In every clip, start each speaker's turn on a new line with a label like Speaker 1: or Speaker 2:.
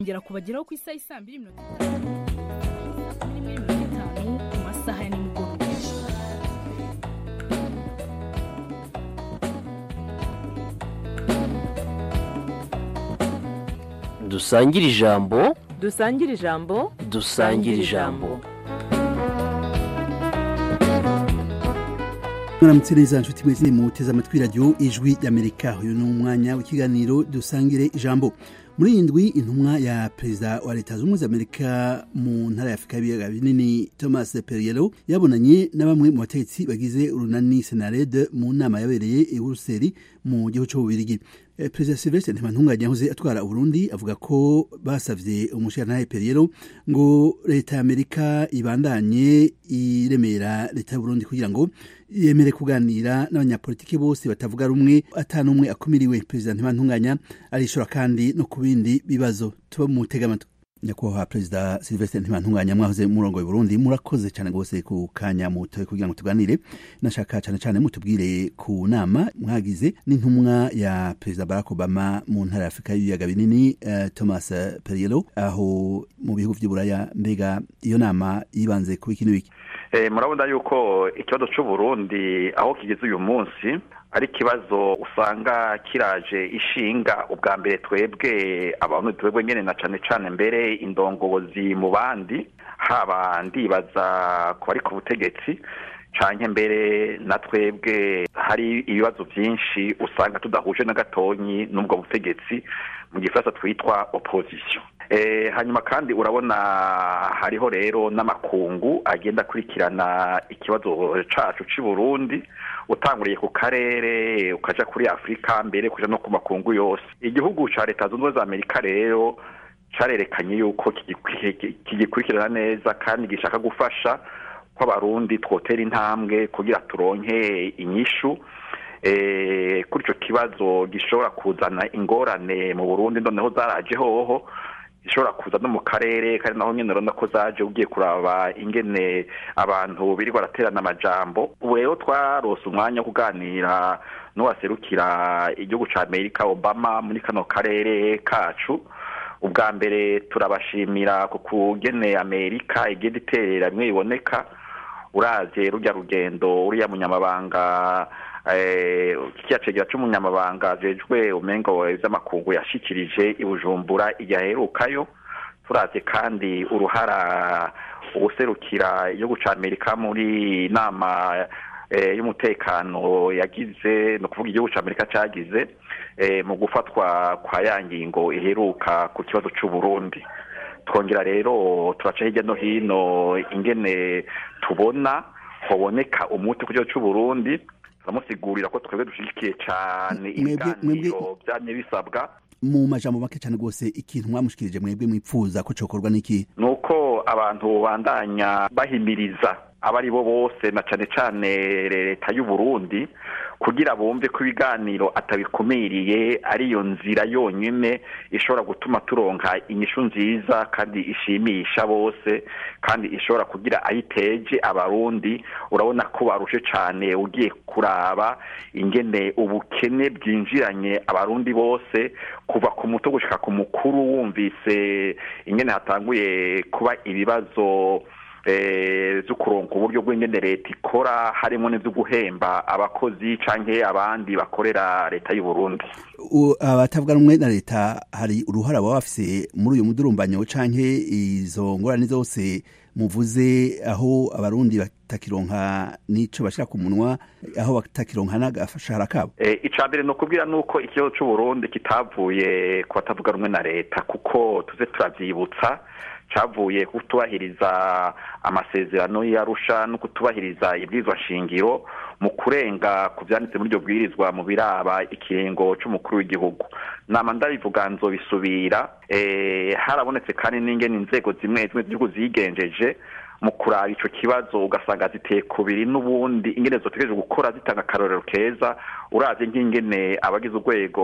Speaker 1: ngera kubageraho ku isaha isaa mbiri mirongo itanu n'imwe mirongo itanu mu masaha ya nimugoroba
Speaker 2: dusangire ijambo
Speaker 3: dusangire ijambo
Speaker 2: dusangire ijambo
Speaker 4: mwaramutse neza nshuti mwese muteze amatwi radiyo ijwi y'amerika uyu ni umwanya w'ikiganiro dusangire ijambo muri iyi ndwi intumwa ya perezida wa leta zunze ubumwe za amerika mu ntara ya afurika y'ibiyaga binini thomas perriello yabonanye na bamwe mu bategetsi bagize urunani senarede mu nama yabereye i buruseli mu gihugu cy'ububirigi perezida silvestre ntibantunganya yahoze atwara uburundi avuga ko basavye umushirantahe perriello ngo leta ya amerika ibandanye iremera leta y'uburundi kugira ngo yemere kuganira n'abanyapolitiki bose batavuga rumwe atanumwe akumiriwe perezida ntibantunganya arishura kandi no ku bindi bibazo tuba mu amatwi nyakubahwa perezida silvestre ntibantunganya mwahoze murongo wa burundi murakoze cyane rwose ku kanya mutoye kugira ngo tuganire nashaka cyane cyane mutubwire ku nama mwagize n'intumwa ya perezida barack obama mu ntara ya afurika y'ibiyaga binini uh, thomas perriello aho mu bihugu by'uburaya mbega iyo nama yibanze ku iki n'ibiki
Speaker 5: murabona yuko ikibazo cy'uburundi aho kigeze uyu munsi ari ikibazo usanga kiraje ishinga ubwa mbere twebwe abantu twebwe nyine na cyane cyane mbere indongozi mu bandi haba ndibaza ku bari ku butegetsi canke mbere na twebwe hari ibibazo byinshi usanga tudahuje na gatonyi n'ubwo butegetsi mu gifaransa twitwa opposition hanyuma kandi urabona hariho rero n'amakungu agenda akurikirana ikibazo cacu c'i burundi utanguriye ku karere ukaja kuri afurika mbere kuja no ku makungu yose igihugu ca leta zunze ubumwe za amerika rero carerekanye yuko kigikurikirana neza kandi gishaka gufasha ko abarundi twotera intambwe kugira turonke inyishu kuri ico kibazo gishobora kuzana ingorane mu burundi noneho zaraje hoho ishobora kuza no mu karere kandi naho nyine urabona ko zaje ugiye kuraba ingene abantu birirwa baraterana amajambo ubu rero twarose umwanya wo kuganira n'uwaserukira igihugu ca amerika obama muri kano karere kacu ubwa mbere turabashimira ku kugene amerika igenda iterera bimwe biboneka uraje rujya rugendo uriya munyamabanga kiriya cegera c'umunyamabanga ajejwe umengo vy'amakungu yashikirije i bujumbura igihe aherukayo turavye kandi uruhara uguserukira igihugu ca amerika muri nama y'umutekano yagize ni ukuvuga igihugu ca amerika cagize mu gufatwa kwa ya ngingo iheruka ku kibazo c'uburundi twongera rero turaca hirya no hino ingene tubona hoboneka umuti ku kibazo c'uburundi turamusigurira ko twebwe dushigikiye cyane ibiganiro byamye bisabwa
Speaker 4: mu majambo make cyane rwose ikintu mwamushikirije mwebwe mwipfuza ko cokorwa n'iki
Speaker 5: ni uko abantu bandanya bahimiriza abo ari bo bose na cyane cyane leta y'u Burundi kugira bumve ko ibiganiro atabikumiriye ariyo nzira yonyine ishobora gutuma turonka inyishu nziza kandi ishimisha bose kandi ishobora kugira ayiteje abarundi urabona ko barushe cyane ugiye kuraba ingene ubukene bwinjiranye abarundi bose kuva ku muto gushika ku mukuru wumvise ingene hatanguye kuba ibibazo zo kuronka uburyo bw'ingene leta ikora harimo n'ibyo guhemba abakozi canke abandi bakorera leta y'u Burundi
Speaker 4: abatavuga rumwe na leta hari uruhara baba bafise muri uyu mudurumbanyo canke izo ngorane zose muvuze aho abarundi batakironka n'ico bashira ku munwa aho batakironka n'agashahara kabo
Speaker 5: ica mbere ni ukubwira nuko ikibazo c'uburundi kitavuye ku batavuga rumwe na leta kuko tuze turavyibutsa cavuye kutubahiriza amasezerano y'arusha no kutubahiriza ibwirizwa shingiro mu kurenga ku vyanditse muri iryo bwirizwa mu biraba ikiringo c'umukuru w'igihugu nama ndabivuga nzobisubira harabonetse kandi n'ingene inzego zimwe zimwe z'igihugu zigenjeje mu kuraba ico kibazo ugasanga ziteye kubiri n'ubundi ingene zotegereje gukora zitanga akarorero keza uravye nk'ingene abagize urwego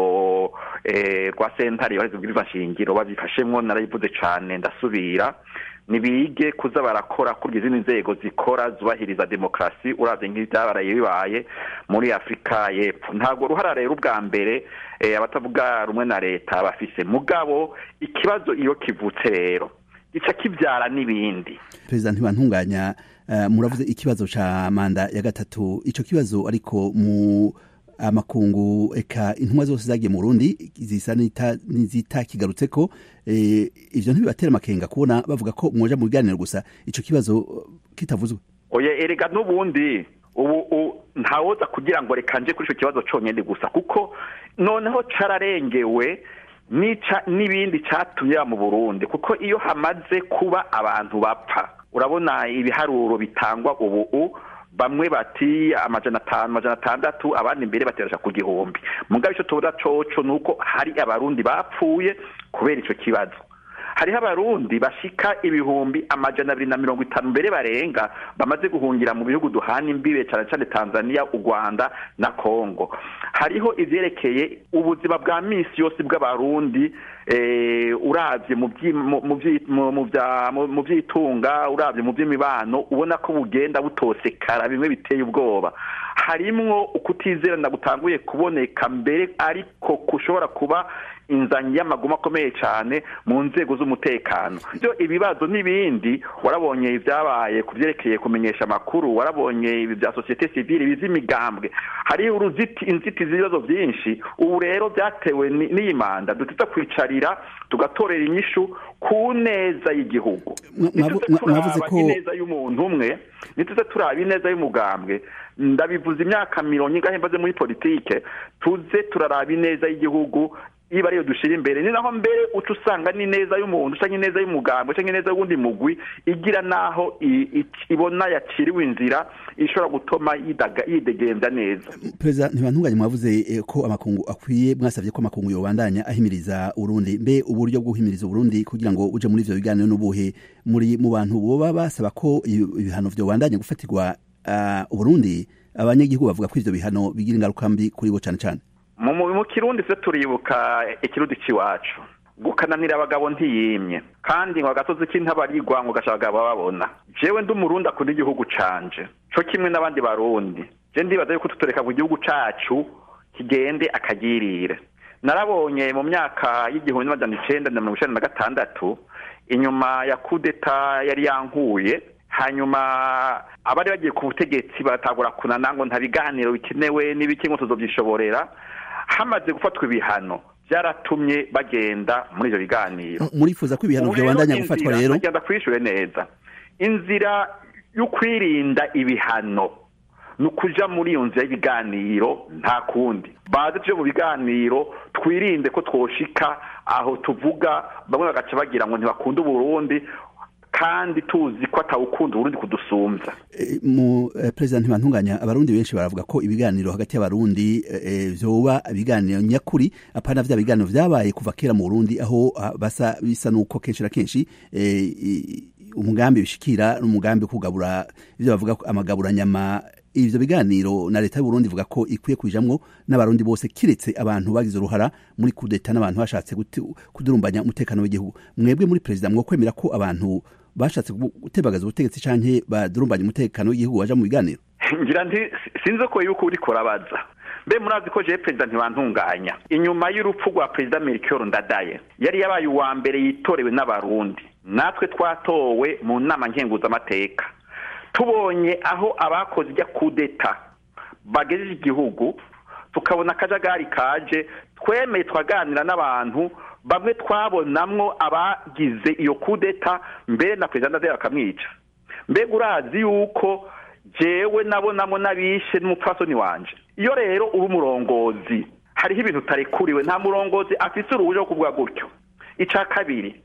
Speaker 5: eh, rwa sentare yohereza ubwirizwa nshingiro babifashemwo narayivuze cane ndasubira nibige kuza barakora kurya izindi nzego zikora zubahiriza demokarasi uravye nk'ivyabaraye bibaye muri afurika y'epfo ntabwo ruhara rero ubwa mbere eh, abatavuga rumwe na leta bafise mugabo ikibazo iyo kivutse rero gica kivyara n'ibindi
Speaker 4: perezida ntibantunganya uh, muravuze ikibazo ca manda ya gatatu ico kibazo ariko mu amakungu eka intumwa zose zagiye mu Burundi zisa n'ita- n'izitakigarutseko eh, ivyo ntibibatera amakenga kubona bavuga ko mwoja mu biganiro gusa ico kibazo uh, kitavuzwe
Speaker 5: oye erega n'ubundi ubu u- ntawoza kugira ngo reka nje kuri ico kibazo conyene gusa kuko noneho cararengewe nica n'ibindi catumye mu Burundi kuko iyo hamaze kuba abantu bapfa urabona ibiharuro bitangwa ubu u bamwe bati amajana atanu amajana atandatu abandi imbere baterasha ku gihumbi mugabo ico tubona coco nuko hari abarundi bapfuye kubera ico kibazo hariho abarundi bashika ibihumbi amajana abiri na mirongo itanu mbere barenga bamaze guhungira mu bihugu duhana imbibe cane cane tanzania u rwanda na congo hariho ivyerekeye ubuzima bwa misi yose bw'abarundi eh, uravye mu vyi- mu- mu vyi- mu- mu vya- mu- mu vyitunga uravye mu vy'imibano ubona ko bugenda butosekara bimwe biteye ubwoba harimwo ukutizerana gutanguye kuboneka mbere ariko kushobora kuba inzanyi y'amaguma akomeye cyane mu nzego z'umutekano byo ibibazo n'ibindi warabonye ibyabaye ku byerekeye kumenyesha amakuru warabonye ibi bya sosiyete sivile ibi by'imigambwe hariho uruziti inzitizi z'ibibazo byinshi ubu rero byatewe ni- n'iyi manda dutita kwicarira tugatorera inyishu ku neza y'igihugu
Speaker 4: Mwa- mwavu-
Speaker 5: Ntituze
Speaker 4: mwa- mwavuze
Speaker 5: turaba
Speaker 4: ko-
Speaker 5: ineza y'umuntu umwe ntituze turaba ineza y'umugambwe ndabivuze imyaka mirongo ingahe mbaze muri politike tuze turaraba ineza y'igihugu iba ariyo dushira imbere ni naho mbere uca usanga n'ineza y'umuntu canke ineza y'umugambwe canke ineza y'uwundi mugwi igira naho i- i- ibona yaciriwe inzira ishobora gutuma yidaga- yidegemvya neza
Speaker 4: perezida ntibantunganye mwavuze eh, ko amakungu akwiye mwasavye ko amakungu yobandanya ahimiriza urundi mbe uburyo bwo guhimiriza urundi kugira ngo uje muri ivyo biganiro n'ubuhe muri mu bantu boba basaba ko ibi- ibihano vyobandanya gufatirwa uh, uburundi abanyagihugu bavuga ko ivyo bihano bigira ingaruka mbi kuri bo cane cane
Speaker 5: mu mu- mu kirundi se turibuka ikirundi c'iwacu gukananira abagabo ntiyimye kandi ngo agasozi k'intabarigwa ngo gasha abagabo babona jewe ndi umurundi akunda igihugu canje co kimwe n'abandi barundi je ndibaza yuko tutoreka ngo igihugu cacu kigende akagirire narabonye mu myaka y'igihumbi n'amajana icenda na mirongo icenda na gatandatu inyuma ya kudeta yari yankuye hanyuma abari bagiye ku butegetsi baratagura kunana ngo nta biganiro bikenewe n'ibiki ngo tuzovyishoborera hamaze gufatwa ibihano byaratumye bagenda muri ivyo biganiro
Speaker 4: murifuza ko ibihano
Speaker 5: Ubu rero
Speaker 4: vyobandanya gufatwa
Speaker 5: inzira-
Speaker 4: rero
Speaker 5: nagenda kwishure neza inzira yo kwirinda ibihano ni ukuja muri iyo nzira y'ibiganiro nta kundi baze tuje mu biganiro twirinde ko twoshika aho tuvuga bamwe bagaca bagira ngo ntibakunda uburundi kandi tuzi ko atawukunda uburundi kudusumbya
Speaker 4: Eh, mu eh, perezida ntibantunganya abarundi benshi baravuga ko ibiganiro hagati y'abarundi eh, vyoba ibiganiro nyakuri apana vya biganiro vyabaye kuva kera mu Burundi aho ah, basa bisa nuko kenshi na kenshi eh, i- umugambi bishikira n'umugambi wo kugabura ivyo bavuga ko amagabura nyama ivyo biganiro na leta y'u Burundi ivuga ko ikwiye kujamwo n'abarundi bose kiretse abantu bagize uruhara muri kudeta n'abantu bashatse guti- kudurumbanya umutekano w'igihugu mwebwe muri perezida mwokwemera ko abantu bashatse gu- gutebagaza ubutegetsi canke badurumbanya umutekano w'igihugu baja mu biganiro
Speaker 5: ngira nti sinzi ko yuko uriko urabaza mbe murazi ko jewe perezida ntibantunganya inyuma y'urupfu rwa perezida melchior ndadaye yari yabaye uwa mbere yitorewe n'abarundi natwe twatowe mu nama nkenguzamateka tubonye aho abakoze ijya kudeta bagejeje igihugu tukabona akajagari kaje twemeye twaganira n'abantu bamwe twabonamwo abagize iyo kudeta mbere na perezida ndadaye bakamwica mbega urazi yuko jewe nabonamo n'abishe n'umupfasoni wanje iyo rero uri umurongozi hariho ibintu utarekuriwe nta murongozi afise uruhuja rwo kuvuga gutyo ica kabiri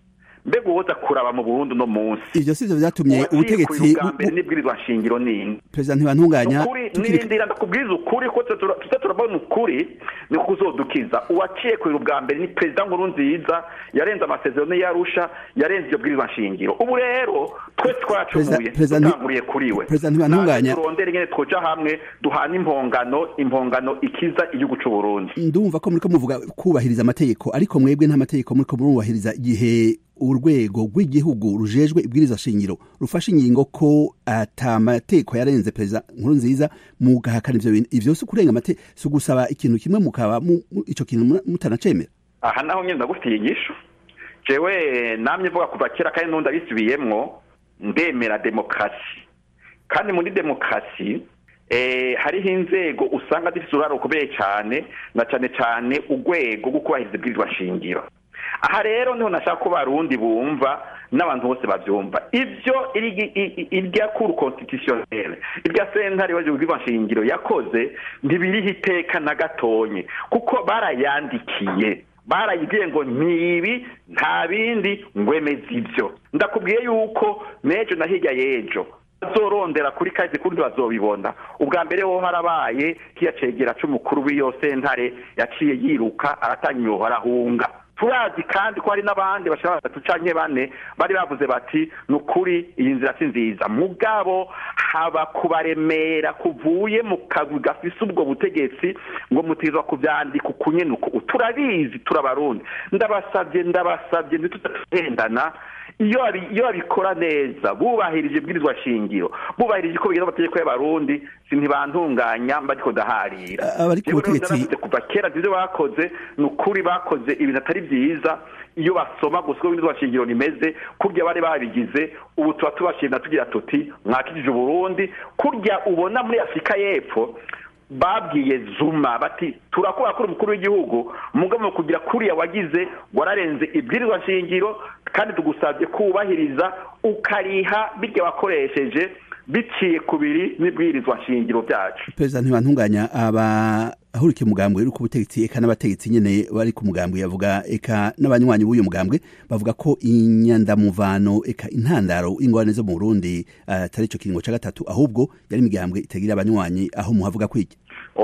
Speaker 5: mbega uwoza kuraba mu burundi uno munsi
Speaker 4: ivyo sivyo vyatumye ubutegetsi
Speaker 5: bwa mbere n'ibwirizwa shingiro nini
Speaker 4: perezida ntibantunganya
Speaker 5: ukuri
Speaker 4: tukiri
Speaker 5: nirindira ndakubwiza ukuri ko tuza tuza turabona ukuri ni ko uzodukiza uwaciye kurira ubwa mbere ni perezida nkuru nziza yarenze amasezerano yarusha yarenze iyo bwirizwa shingiro ubu rero twese twacumuye
Speaker 4: Perezida- Perezida Nti-
Speaker 5: dutanguriye kuri we
Speaker 4: Perezida Ntibantunganya-
Speaker 5: Natwe turondere ingene twoja hamwe duhana impongano impongano ikiza igihugu c'u Burundi
Speaker 4: ndumva ko muriko muvuga kubahiriza amategeko ariko mwebwe nta mategeko muriko murubahiriza igihe urwego rw'igihugu rujejwe ibwiriza shingiro rufashe ingingo ko ata mategeko yarenze perezida nkuru nziza mugahakana ivyo bintu ivyo si kurenga amate si ugusaba ikintu kimwe mukaba mu- mu- ico kintu mu- mutanacemera
Speaker 5: aha naho nyine ndagufitiye inyishu jewe namye mvuga kuva kera kandi n'undi abisubiyemwo ndemera demokarasi kandi muri demokarasi eh, hariho inzego usanga zifite uruhare rukomeye cyane na cyane cyane urwego rwo kubahiriza ibwirizwa shingiro aha rero niho nashaka ko barundi bumva n'abantu bose bavyumva ivyo iri- i- i- irya kuru constitutionnel irya sentare waje ubwirizwa shingiro yakoze ntibiriho iteka na gatonye kuko barayandikiye barayibwiye ngo ntibi nta bindi ngwemeza ivyo ndakubwiye yuko n'ejo na hirya y'ejo bazorondera kuri kazi kundi bazobibona ubwa mbere ho harabaye kiyacegera c'umukuru w'iyo sentare yaciye yiruka aratanga imihoho arahunga turazi kandi ko hari n'abandi bashaka batatu canke bane bari bavuze bati ni ukuri iyi nzira si nziza mugabo haba kubaremera kuvuye mu kagwi gafise ubwo butegetsi ngo mutizwa kuvyandika ukunyene uku turabizi turabarundi ndabasavye ndabasavye ntitutagendana iyo babi- iyo babikora neza bubahirije ibwirizwa shingiro bubahirije ko bigenda amategeko y'abarundi si ntibantunganya mba ariko ndaharira
Speaker 4: Abari ku
Speaker 5: Jewe rero
Speaker 4: butegetsi-
Speaker 5: naravuze kuva kera ivyo bakoze ni ukuri bakoze ibintu atari vyiza iyo basoma gusa uko ibwirizwa shingiro rimeze kurya bari babigize ubu tuba tubashimira tugira tuti mwakijije uburundi kurya ubona muri afurika y'epfo babwiye zuma bati turakora kuri umukuru w'igihugu mugabo mu kugira kuriya wagize wararenze ibwirizwa shingiro kandi tugusabye kubahiriza ukariha birya wakoresheje biciye ku biri n'ibwirizwa shingiro byacu
Speaker 4: perezida ntibantunganya abahurikiye umugambwe uri ku butegetsi eka n'abategetsi nyene bari ku mugambwe yavuga eka n'abanywanyi b'uyu mugambwe bavuga ko inyandamuvano eka intandaro ingorane zo mu burundi atari ico kiringo ca gatatu ahubwo yari imigambwe itagira abanywanyi aho muhavuga kwiki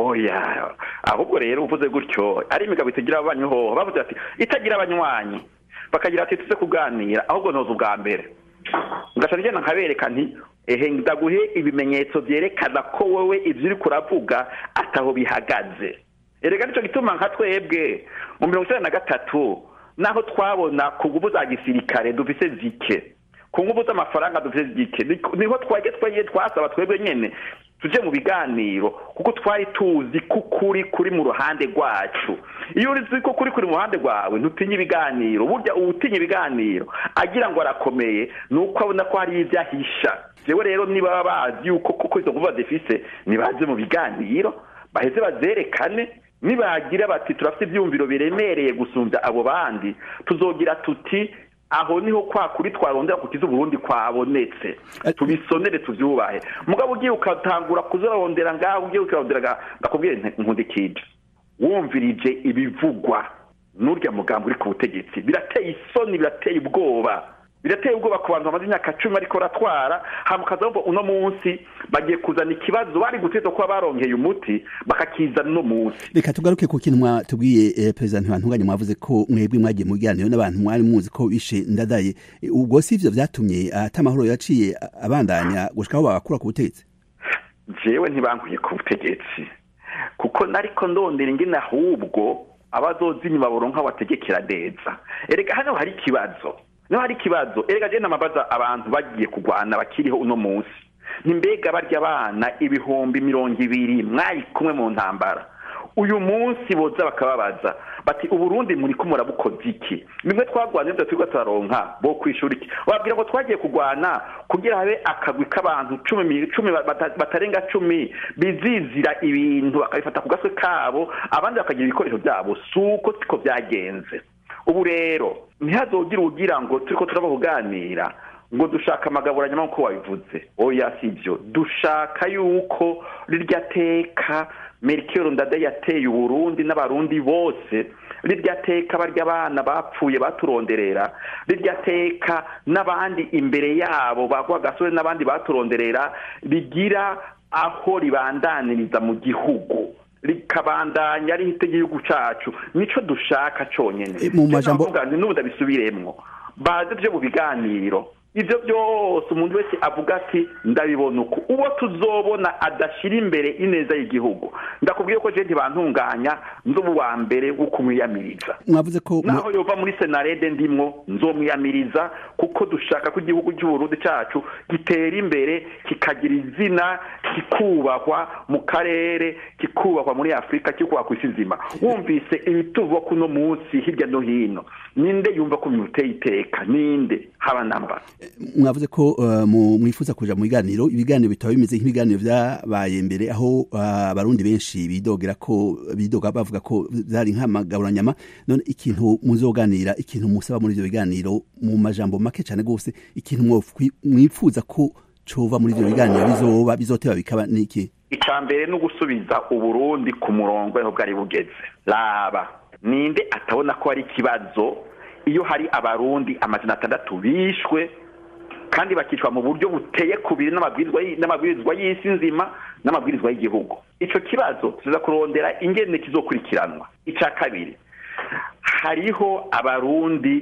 Speaker 5: oya ahubwo rero uvuze gutyo ari imigabo itagira abanywanyi hoho bavuze ati itagira abanywanyi bakagira ati tuze kuganira ahubwo ntoza ubwa mbere ngaca ngenda nkabereka nti ehe ndaguhe ibimenyetso vyerekana ko wowe ivyo uriko uravuga ataho bihagaze erega nico gituma nka twebwe mu mirongo icenda na gatatu naho twabona ku nguvu za gisirikare dufise zike ku nguvu z'amafaranga dufise zike Niko- niho twagiye twagiye twasaba twebwe nyene tuje mu biganiro kuko twari tuzi ko ukuri kuri mu ruhande rwacu iyo uzi ko kuri kuri mu ruhande rwawe ntutinye ibiganiro burya uwutinya ibiganiro agira ngo arakomeye ni uko abona ko hari ibyo ahisha jewe rero niba baba bazi yuko kuko izo nguvu badefise nibaze mu biganiro baheze bazerekane nibagira bati turafite ibyumviro biremereye gusumbya abo bandi tuzogira tuti aho niho kwa kuri twarondera kukiza uburundi kwabonetse
Speaker 4: Ati-
Speaker 5: tubisonere tuvyubahe mugabo ugiye ukatangura kuzarondera ngaho ugiye ukarondera nga- ndakubwire nti nkundikije wumvirije ibivugwa n'urya mugambo uri ku butegetsi birateye isoni birateye ubwoba birateye ubwoba ku bantu bamaze imyaka cumi ariko baratwara hama ukazabumva uno munsi bagiye kuzana ikibazo bari guteza kuba baronkeye umuti bakakizana uno munsi
Speaker 4: reka tugaruke ku kintu mwatubwiye eh, perezida ntibantunganya mwavuze ko mwebwe mwagiye mu biganiro n'abantu mwari muzi ko bishe ndadaye Eh, ubwo si ivyo vyatumye ata amahoro yaciye a- abandanya gushika aho bagakura ku butegetsi
Speaker 5: jewe ntibankuye ku butegetsi kuko nariko ndondera ingene ahubwo abazoza inyuma boronka bategekera neza erega hano hari ikibazo niho hari ikibazo erega je namabaza abantu bagiye kurwana bakiriho uno munsi ntimbega barya abana ibihumbi mirongo ibiri mwari kumwe mu ntambara uyu munsi boza bakababaza bati uburundi muri ko murabukoze iki bimwe twagwana ivyo turiko turaronka bo kwishura iki wabwira ngo twagiye kurwana kugira habe akagwi k'abantu cumi mi- cumi bata- batarenga cumi bizizira ibintu bakabifata ku gatwe kabo abandi bakagira ibikoresho vyabo suko siko vyagenze ubu rero ntihazogire ugira ngo turiko turaba kuganira ngo dushaka amagaburanya nk'uko wabivuze oya si byo dushaka yuko rirya teka merikero ndade yateye uburundi n'abarundi bose rirya teka barya abana bapfuye baturonderera rirya teka n'abandi imbere yabo bagwa gasore n'abandi baturonderera rigira aho ribandaniriza mu gihugu rikabandanya ari igihugu cacu nico dushaka conyene
Speaker 4: E, mu majambo-
Speaker 5: n'ubu ndabisubiremwo baze vyo mu biganiro ivyo byose umuntu wese avuga ati ndabibona uko uwo tuzobona adashira imbere ineza y'igihugu ndakubwiye ko je ntibantunganya nzoba uwa mbere wo kumwiyamiriza
Speaker 4: mwavuze ko mu-
Speaker 5: naho yova muri senarede ndimwo nzomwiyamiriza kuko dushaka ko igihugu cy'uburundi cacu gitera imbere kikagira izina kikubahwa mu karere kikubahwa muri afurika kikubahwa ku isi nzima wumvise ibituvwa kuno munsi hirya no hino ninde yumva ko bimuteye iteka ninde haba namba
Speaker 4: mwavuze ko uh, mu- mwifuza kuja mu biganiro ibiganiro bitaba bimeze nk'ibiganiro vyabaye mbere aho uh, abarundi benshi bidogera ko bidoga bavuga ko vyari nk'amagaburanyama none ikintu muzoganira ikintu musaba muri ivyo biganiro mu majambo make cane gose ikintu mwofwi- mwifuza ko cova muri ivyo biganiro bizoba bizoteba bikaba niki
Speaker 5: icya mbere ni ugusubiza uburundi ku murongo aho bwari bugeze raba ninde atabona ko hari ikibazo iyo hari abarundi amajana atandatu bishwe kandi bakicwa mu buryo buteye kubiri n'amabwirizwa y- n'amabwirizwa y'isi nzima n'amabwirizwa y'igihugu ico kibazo tuza kurondera ingene kizokurikiranwa icya kabiri hariho abarundi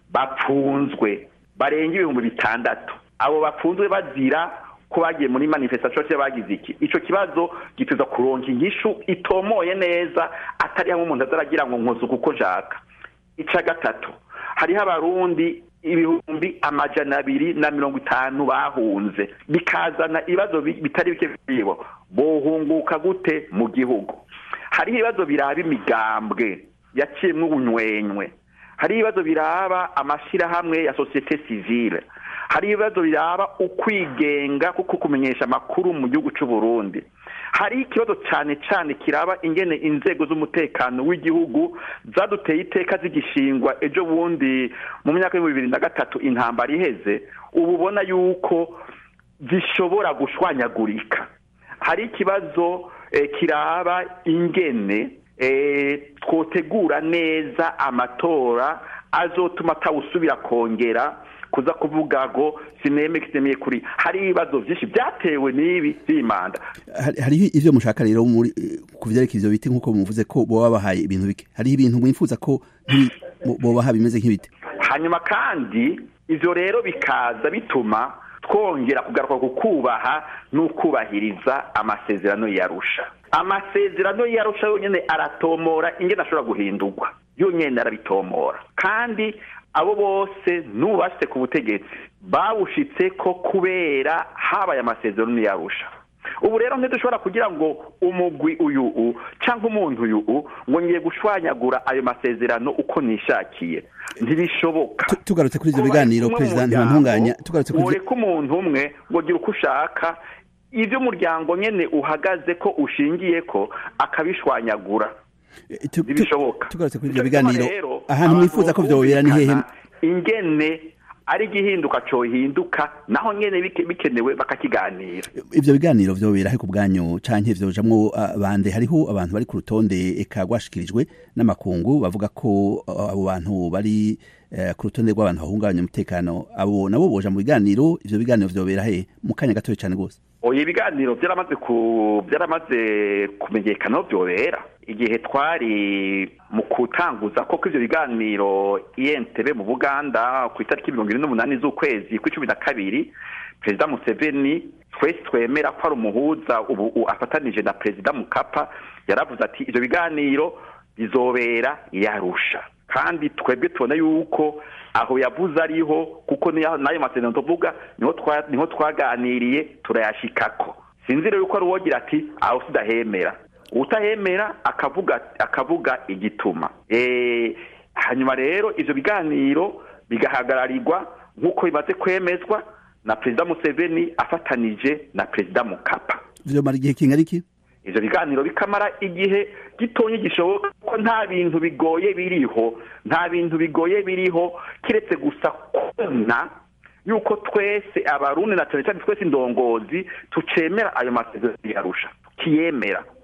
Speaker 5: bapfunzwe barenga ibihumbi bitandatu abo bapfunzwe bazira ko bagiye muri manifestation cyangwa bagize iki ico kibazo gituza kuronka inyishu itomoye neza atari hamwe umuntu azaragira ngo nkoze kuko nshaka ica gatatu hariho abarundi ibihumbi amajana abiri na mirongo itanu bahunze bikazana ibibazo bi- bitari bike bibo bohunguka gute mu gihugu hariho ibibazo biraba imigambwe yaciyemwo ubunywenywe hari ibibazo biraba amashirahamwe ya sosiyete sivile hari ibibazo biraba ukwigenga kuko kumenyesha amakuru mu gihugu c'u Burundi hari ikibazo cyane cyane kiraba ingene inzego z'umutekano w'igihugu zaduteye iteka zigishingwa ejo bundi mu myaka y'ibihumbi bibiri na gatatu intambara iheze ubu ubona yuko zishobora gushwanyagurika hari ikibazo eh, kiraba ingene eh, twotegura neza amatora azotuma atawusubira kongera kuza kuvuga ngo sineme kitemeye kuri hari ibibazo byinshi byatewe n'ibi by'imanda
Speaker 4: Hari- hariho ivyo mushaka rero muri eh, ku vyerekeye ivyo biti nk'uko muvuze ko boba bahaye ibintu bike hariho ibintu mwifuza ko nki- bo- bobaha bimeze nk'ibiti
Speaker 5: hanyuma kandi ivyo rero bikaza bituma twongera kugaruka ku kubaha n'ukubahiriza amasezerano yarusha amasezerano yarusha yonyene aratomora ingene ashobora guhindurwa yonyene arabitomora kandi abo bose n'ubu bashitse ku butegetsi bawushitse ko kubera habaye amasezerano yarusha ubu rero ntidushobora kugira ngo umugwi uyu u cyangwa umuntu uyu u ngo ngiye gushwanyagura ayo masezerano uko nishakiye ntibishoboka
Speaker 4: Tu- tugarutse kuri ivyo
Speaker 5: Kuba
Speaker 4: biganiro
Speaker 5: kumwe mu
Speaker 4: perezida
Speaker 5: muryango,
Speaker 4: ntibantunganya tugarutse kuri ivyo-
Speaker 5: ureka umuntu umwe ngo gira uko ushaka ibyo umuryango nyene uhagaze ko ushingiye ko akabishwanyagura
Speaker 4: Eh, tu- tu-
Speaker 5: ntibishoboka
Speaker 4: tugarutse kuri ivyo
Speaker 5: Nico gituma
Speaker 4: biganiro
Speaker 5: rero,
Speaker 4: ahantu
Speaker 5: abantu
Speaker 4: mwifuza ko vyobera ni hehe
Speaker 5: bokumvikana ingene ari igihinduka cohinduka naho nyene bike- bikenewe bakakiganira
Speaker 4: ivyo biganiro vyobera he ku bwanyu canke vyojamwo ah, bande hariho abantu bari ku rutonde eka rwashikirijwe n'amakungu bavuga ko ah, abo bantu bari eh, ku rutonde rw'abantu bahungabanya umutekano abo nabo boja mu biganiro ivyo biganiro vyobera he mu kanya gatoya cane gose
Speaker 5: oya ibiganiro byaramaze ku byaramaze kumenyekana aho byobera igihe twari mu kutanguza koko ivyo biganiro INTB mu Buganda ku itariki mirongo ine n'umunani z'ukwezi kw'icumi na kabiri perezida Museveni twese twemera ko ari umuhuza ubu u- afatanije na perezida Mukapa yaravuze ati ivyo biganiro bizobera yarusha kandi twebwe tubona yuko aho yavuze ariho kuko niyo- n'ayo masezerano tuvuga niho twa- niho twaganiriye turayashikako sinzi rero yuko ari uwogira ati aho sidahemera utahemera akavuga akavuga igituma Eh, hanyuma rero ivyo biganiro bigahagararirwa nk'uko bimaze kwemezwa na perezida Museveni afatanije na perezida Mukapa
Speaker 4: vyomara igihe kingana iki
Speaker 5: ivyo biganiro bikamara igihe gitonye gishoboka ko nta bintu bigoye biriho nta bintu bigoye biriho kiretse gusa kubona yuko twese abarundi na cane cane twese indongozi tucemera ayo masezerano yarusha kiyemera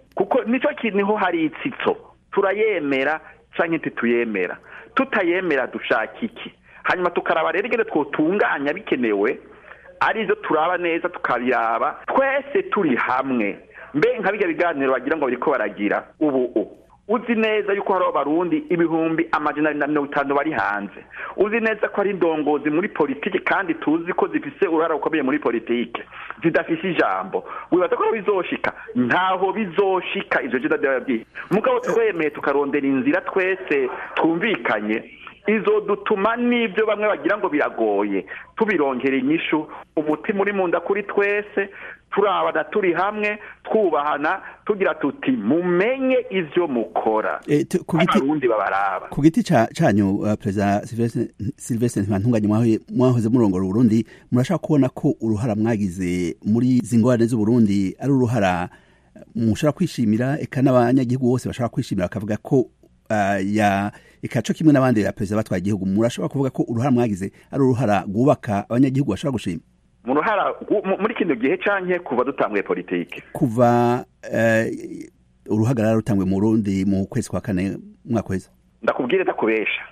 Speaker 5: kuko nicyo kintu niho hari itsitso turayemera cyangwa ntituyemera tutayemera dushaka iki hanyuma tukaraba rero ingene twotunganya bikenewe arizo turaba neza tukabiraba twese turi hamwe mbe nka bijya biganiro bagira ngo bariko baragira ubu ubu uzi neza yuko hariho abarundi ibihumbi amajana na mirongo itanu bari hanze uzi neza ko ari indongozi muri politiki kandi tuzi ko zifise uruhara rukomeye muri politiki zidafise ijambo wibaza ko bizoshika ntaho bizoshika ivyo jenda ndababwiye mugabo twemeye tukarondera inzira twese twumvikanye izo dutuma n'ibyo bamwe bagira ngo biragoye tubirongera inyishu umutima uri mu nda kuri twese turabana turi hamwe twubahana tugira tuti mumenye ivyo mukora
Speaker 4: Eh, tu- ku giti-
Speaker 5: abarundi babaraba
Speaker 4: ku giti ca- canyu uh, perezida Sylvestre- sylvestre ntibantunganye mwahoye- mwahoze murongora uburundi murashaka kubona ko uruhara mwagize muri izi ngorane z'uburundi ari uruhara mushobora kwishimira eka n'abanyagihugu bose bashobora kwishimira bakavuga ko uh, ya eka co kimwe n'abandi ya perezida batwaye igihugu murashobora kuvuga ko uruhara mwagize ari uruhara rwubaka abanyagihugu bashobora gushima
Speaker 5: mu ruhara gu- mu- muri kino gihe canke kuva dutanguye politiki
Speaker 4: kuva uh, uruhagarara rutangwe mu burundi mu kwezi kwa kane mwaka weza
Speaker 5: ndakubwire ndakubesha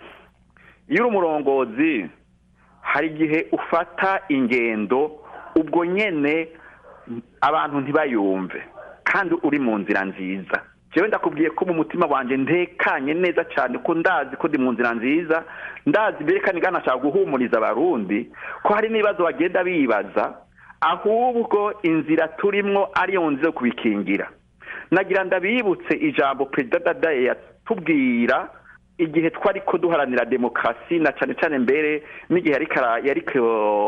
Speaker 5: iyo uri umurongozi hari igihe ufata ingendo ubwo nyene abantu ntibayumve kandi uri mu nzira nziza jewe ndakubwiye ko mu mutima wanje ntekanye neza cyane ko ndazi ko ndi mu nzira nziza ndazi mbere kandi nganashaka guhumuriza abarundi ko hari n'ibibazo bagenda bibaza ahubwo inzira turimwo ariyo nzira yo kubikingira nagira ndabibutse ijambo perezida dadaye yatubwira igihe twari ko duharanira demokarasi na cyane cyane mbere n'igihe yariko ara- yariko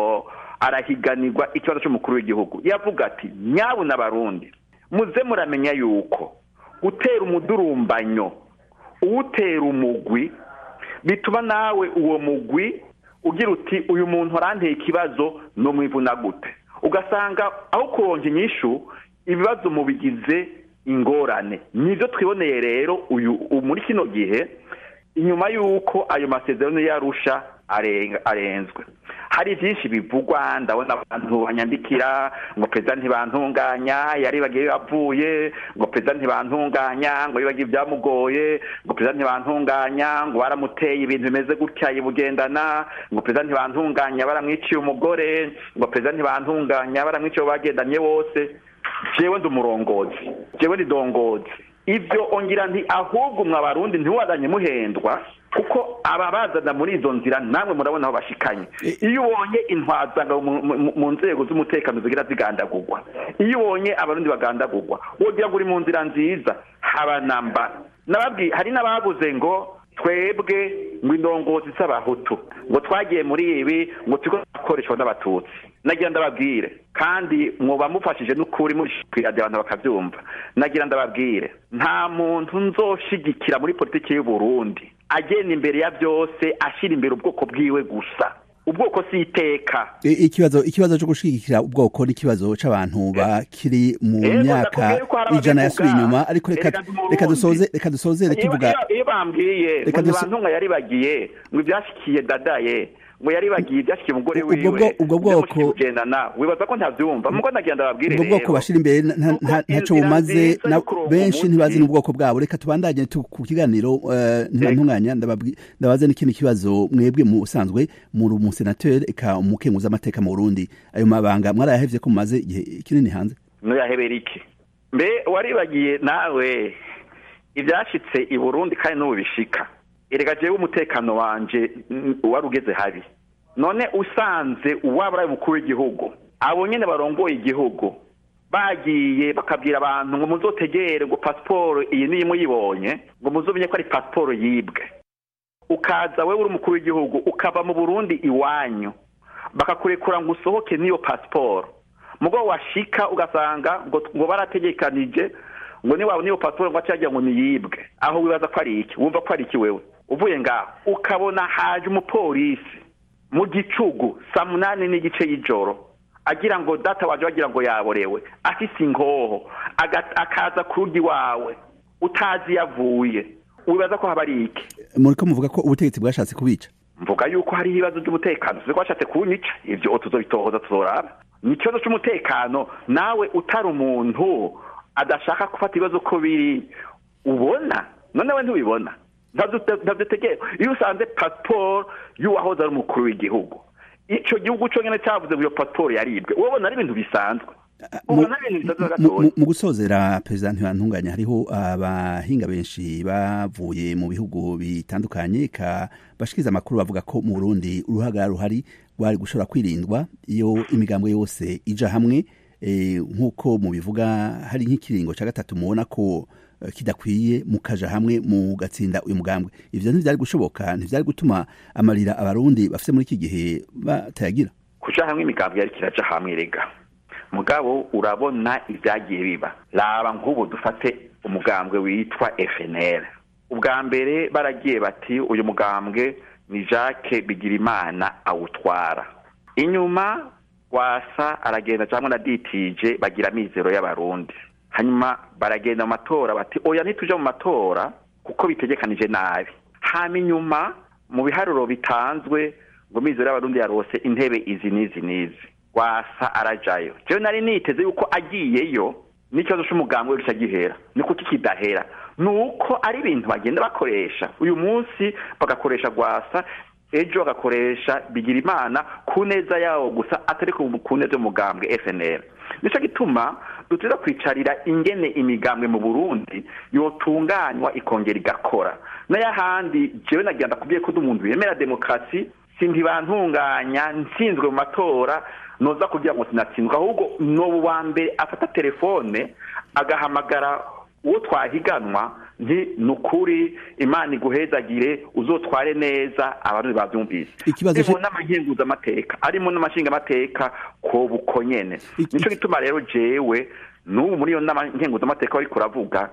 Speaker 5: arahiganirwa ikibazo cy'umukuru w'igihugu yavuga ati nyabuna abarundi muze muramenya yuko gutera umudurumbanyo uwutera umugwi bituma nawe uwo mugwi ugira uti uyu muntu aranteye ikibazo no mwivuna gute ugasanga aho kuronka inyishu ibibazo mubigize ingorane nivyo twiboneye rero uyu ubu muri kino gihe inyuma y'uko ayo masezerano yarusha arenga arenzwe hari byinshi bivugwa ndabona abantu banyandikira ngo perezida ntibantunganya yaribagiye yavuye ngo perezida ntibantunganya ngo yibagiye ibyamugoye ngo perezida ntibantunganya ngo baramuteye ibintu bimeze gutya yibugendana ngo perezida ntibantunganya baramwiciye umugore ngo perezida ntibantunganya baramwiciye abo bagendanye bose jewe ndi umurongozi jewe ndi dongozi ibyo ongira nti ahubwo mwa barundi ntiwadanye muhendwa kuko ababazana muri izo nzira namwe murabona aho bashikanye iyo ubonye intwazanga mu- mu- mu nzego z'umutekano zigira zigandagurwa iyo ubonye abarundi bagandagurwa wogira ngo uri mu nzira nziza haba namba nababwiye hari n'ababuze ngo twebwe ngo indongozi z'abahutu ngo twagiye muri ibi ngo turiko dukoreshwa n'abatutsi nagira ndababwire kandi mwoba mufashije n'ukuri mushikira abantu bakavyumva nagira ndababwire nta muntu nzoshigikira muri politiki y'u Burundi agenda imbere ya byose ashira imbere ubwoko bwiwe gusa ubwoko si iteka
Speaker 4: I- ikibazo ikibazo cyo gushigikira ubwoko n'ikibazo c'abantu bakiri mu
Speaker 5: Ego,
Speaker 4: myaka
Speaker 5: ndakubwiye ko hari
Speaker 4: ijana
Speaker 5: ababivuga.
Speaker 4: yasubiye inyuma ariko reka
Speaker 5: Erega ndi Umurundi.
Speaker 4: reka dusoze reka dusozere
Speaker 5: Iyo-
Speaker 4: kivuga
Speaker 5: iyo- iyo bambwiye ngo
Speaker 4: Reka duso-
Speaker 5: ntibantunga yaribagiye ngo ibyashikiye dadaye ngo yaribagiye ibyashikiye umugore
Speaker 4: Ubwo
Speaker 5: wiwe
Speaker 4: bwo- ubwo bwoko-
Speaker 5: byamushikiye kugendana wibaza ko ntavyumva mugo nagira ndababwire
Speaker 4: ubwo bwoko
Speaker 5: rero.
Speaker 4: bashira imbere nta- nta-
Speaker 5: Kuko
Speaker 4: nta- ntaco
Speaker 5: inzira
Speaker 4: bumaze
Speaker 5: nziza
Speaker 4: na-
Speaker 5: yo kuronka
Speaker 4: benshi
Speaker 5: umuti-
Speaker 4: ntibazi n'ubwoko bwabo reka tubandanye tu- ku kiganiro eh, ntibantunganya ndababwi- ndabaze n'ikindi kibazo mwebwe mu usanzwe muri umusenateri eka umukenguza amateka mu Burundi ayo mabanga mwarayahevye ko mumaze igihe kinini hanze
Speaker 5: nuyahebera iki mbe waribagiye nawe ibyashitse i burundi kandi n'ubu bishika erega jewe umutekano wanje mm, wari ugeze habi none usanze uwaba ari umukuru w'igihugu abo nyene barongoye igihugu bagiye bakabwira abantu ngo muzotegere ngo pasiporo iyi niyo muyibonye ngo muzomenye ko ari pasiporo yibwe ukaza wewe uri umukuru w'igihugu ukava mu burundi iwanyu bakakurekura ngo usohoke n'iyo pasiporo mugo washika ugasanga ngo ngo barategekanije ngo niba niyo pasiporo ngo acagira ngo niyibwe aho wibaza ko ari iki wumva ko ari iki wewe uvuye ngaho ukabona haje umupolisi mu gicugu saa munani n'igice y'ijoro agira ngo data waje bagira ngo yaborewe afise inkoho aga- akaza ku rugi wawe utazi yavuye wibaza ko haba ari iki
Speaker 4: muriko muvuga ko ubutegetsi bwashatse kubica
Speaker 5: mvuga yuko hari ibibazo by'umutekano tuzi ko washatse kunyica ivyo tuzobitohoza tuzoraba ni ikibazo c'umutekano nawe utari umuntu adashaka gufata ibibazo ko biri ubona none we ntubibona ntabyo tegeye iyo usanze pasiporo y'uwahoze ari umukuru w'igihugu icyo gihugu cyo nyine cyavuze ngo iyo pasiporo yaribwe ubona ari ibintu bisanzwe
Speaker 4: mu gusozera perezida ntibantunganya hariho abahinga benshi bavuye mu bihugu bitandukanye bashikiriza amakuru bavuga ko mu burundi uruhaga ruhari rwari gushobora kwirindwa iyo imigambwe yose ija hamwe nk'uko mubivuga hari nk'ikiringo cya gatatu mubona ko kidakwiye mukaja hamwe mugatsinda uyu mugambwe ivyo ntivyari gushoboka ntivyari gutuma amarira abarundi bafite muri iki gihe batayagira
Speaker 5: kuja hamwe imigambwe yari kiraja hamwe rega mugabo urabona ibyagiye biba raba nk'ubu dufate umugambwe witwa FNL ubwa mbere baragiye bati uyu mugambwe ni Jacques Bigirimana awutwara inyuma wasa aragenda cyangwa na ditije bagira amizero y'abarundi hanyuma baragenda mu matora bati oya ntituje mu matora kuko bitegekanije nabi hama inyuma mu biharuro bitanzwe ngo mizero y'abarundi yarose intebe izi n'izi n'izi wasa arajayo jewe nari niteze yuko agiyeyo n'ikibazo c'umugambwe gica gihera ni kuki kidahera nuko ari ibintu bagenda bakoresha uyu munsi bagakoresha gwasa ejo bagakoresha bigira imana ku neza yawo gusa atari ku neza y'umugambwe FNL nico gituma duteza kwicarira ingene imigambwe mu Burundi yotunganywa ikongera igakora n'ayahandi jewe nagira ndakubwiye ko umuntu yemera demokarasi sintibantunganya ntsinzwe mu matora noza kugira ngo sinatsinzwe ahubwo n'ubu wa mbere afata telefone agahamagara uwo twahiganwa nti ni ukuri imana iguhezagire uzotware neza abantu babyumvise arimo n'amahinguzamateka arimo n'amashingamateka ko buko nyene nico gituma rero jewe n'ubu muri iyo nama nkenguzamateka bariko uravuga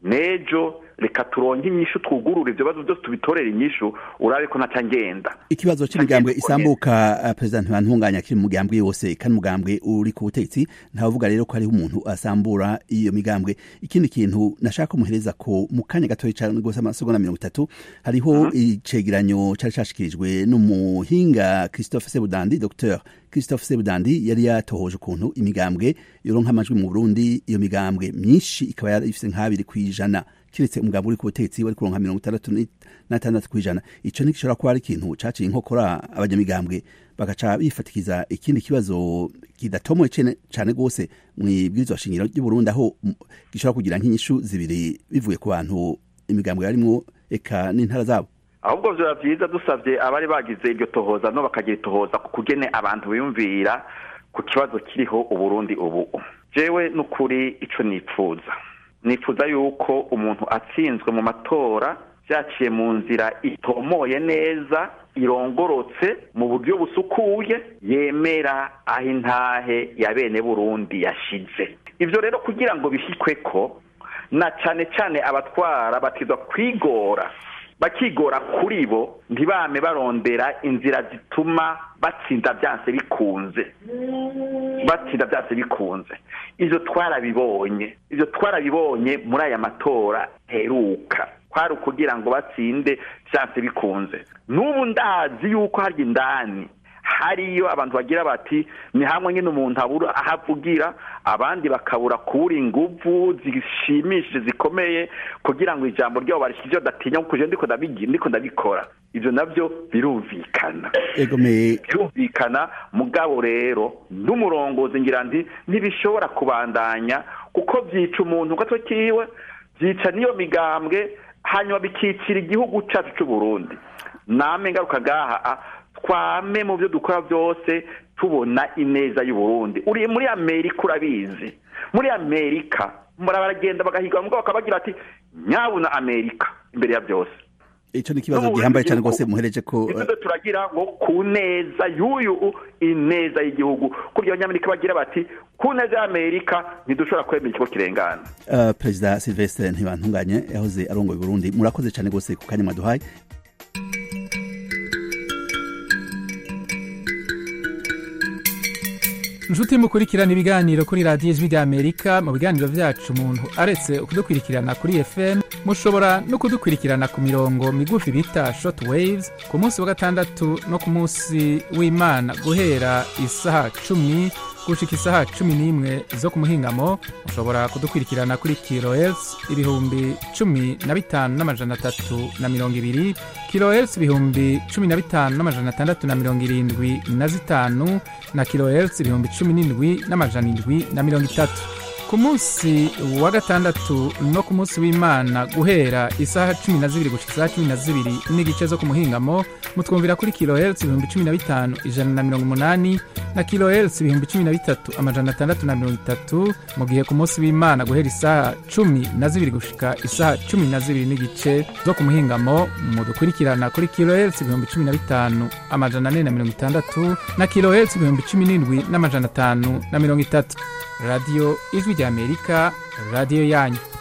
Speaker 5: nejo reka turonke inyishu twugurure ibyo bibazo byose tubitorere inyishu urabe ko ntaca ngenda
Speaker 4: ikibazo c'imigambwe isambuka uh, perezida ntibantunganya kiri mu mugambwe yose kandi umugambwe uri ku butegetsi ntavuga rero ko hariho umuntu asambura iyo migambwe ikindi kintu nashaka kumuhereza ko mu kanya gatoya cane rwose amasegonda mirongo itatu hariho uh -huh. icegeranyo cari cashikirijwe n'umuhinga christophe sebudandi dr christophe sebudandi yari yatohoje ukuntu imigambwe yoronka amajwi mu burundi iyo migambwe myinshi ikaba yari ifise nk'abiri kw'ijana kiretse umugabo uri ku butegetsi wari kuronka mirongo itandatu n'atandatu kw'ijana ico ntigishobora kuba ari ikintu caciye inkokora abanyamigambwe bagaca bifatikiza ikindi kibazo kidatomoye cane rwose mw'ibwirizwa shingiro ry'uburundi aho gishobora kugira nk'inyishu zibiri bivuye ku bantu imigambwe yarimwo eka n'intara zabo
Speaker 5: ahubwo vyoba vyiza dusavye abari bagize iryo tohoza no bakagira itohoza ku kugene abantu biyumvira ku kibazo kiriho uburundi ubu jewe n'ukuri ico nipfuza nifuza yuko umuntu atsinzwe mu matora byaciye mu nzira itomoye neza irongorotse mu buryo busukuye yemera aho intahe ya bene burundi yashize ibyo rero kugira ngo bishyikwe ko na cyane cyane abatwara batizwa kwigora bakigora kuri bo ntibame barondera inzira zituma batsinda byanse bikunze batsinda byanse bikunze ibyo twarabibonye ibyo twarabibonye muri aya matora heruka kwari ukugira ngo batsinde byanse bikunze n'ubu ndazi yuko hari indani hariyo abantu bagira bati ni hamwe nyine umuntu abura aho avugira abandi bakabura kubura inguvu zishimishije zikomeye kugira ngo ijambo ryabo barishyire badatinya kuko ndiko ndiko ndabikora ibyo nabyo birumvikana birumvikana mugabo rero n'umurongozi ngira nti ntibishobora kubandanya kuko byica umuntu gato kiwe byica n'iyo migambwe hanyuma bikicira igihugu cyacu cy'u Burundi name ngaruka gaha twame mu byo dukora byose tubona ineza y'u Burundi uri muri Amerika urabizi muri Amerika baragenda bagahiga mugabo bakabagira ati nyabuna Amerika imbere ya byose
Speaker 4: ico ni kibazo gihambaye cyane rwose muhereje ko
Speaker 5: ibyo turagira ngo ku neza y'uyu ineza y'igihugu kuri iyo nyamerika bagira bati ku neza y'amerika ntidushobora kwemera ikigo kirengana
Speaker 4: uh, perezida silvestre ntibantunganye yahoze arongoye burundi murakoze cyane rwose ku kanya mwaduhaye
Speaker 3: inshuti mukurikirana ibiganiro kuri radiyo ijwi ry'amerika mu biganiro byacu umuntu aretse kudukurikirana kuri fm mushobora no kudukurikirana ku mirongo migufi bita short waves ku munsi wa gatandatu no ku munsi w'imana guhera isaha cumi gushika isaha cumi n'imwe zo ku muhingamo mushobora kudukurikirana kuri kilohertz ibihumbi cumi na bitanu n'amajana atatu na mirongo ibiri kilohertz ibihumbi cumi na bitanu n'amajana atandatu na mirongo irindwi na zitanu na kilohertz ibihumbi cumi n'indwi n'amajana indwi na mirongo itatu ku munsi wa gatandatu no ku munsi w'imana guhera isaha cumi na zibiri gushika isaha cumi na zibiri n'igice zo ku muhingamo mutwumvira kuri kilohertz ibihumbi cumi na bitanu ijana na mirongo umunani na kilohertz ibihumbi cumi na bitatu amajana atandatu na mirongo itatu mu gihe ku munsi w'imana guhera isaha cumi na zibiri gushika isaha cumi na zibiri n'igice zo ku muhingamo mudukurikirana kuri kilohertz ibihumbi cumi na bitanu amajana ane na mirongo itandatu na kilohertz ibihumbi cumi n'indwi n'amajana atanu na mirongo itatu radiyo ijwi ry'amerika radiyo yanyu